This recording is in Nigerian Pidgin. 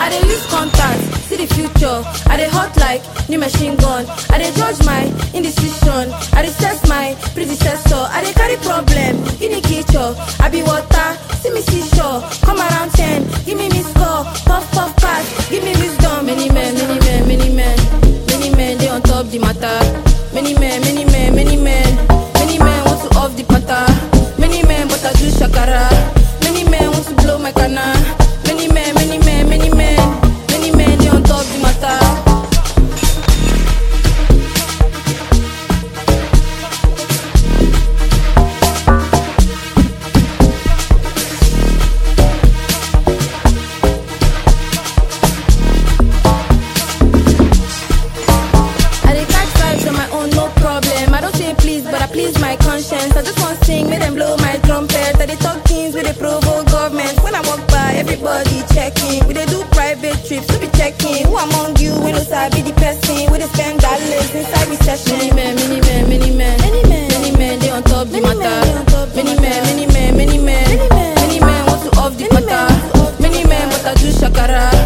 I dey use contact, see the future. I dey hot like new machine gun. I dey judge my indecision. I dey stress my predecessor. I dey carry problem, in the kitchen. I be water, see me seashore. Come around 10, give me miss call. Puff, puff, pass, give me wisdom. Many men, many men, many men. Many men, they on top the matter. Many men, many men, many men. Many men want to off the patter. Many men, but I do shakara. Many men want to blow my canna. Many men, many men, many men. Many men, they on top the matter. I dey catch vibes on my own, no problem. I don't say please, but I please my conscience. I just want sing, make them blow my trumpet. I dey talk things with the provoke government. When I walk by, everybody checking. We dey do private trips, to be checking. Who among you when no sabi the person? We dey spend dollars inside recession. Many men, many men, many men, many men, many men. They on top the Many men, matter. they on top the Many matter. men, many men, many men, Many men. many men want to off the Many men matter. want to off the Many men, but I do shakara.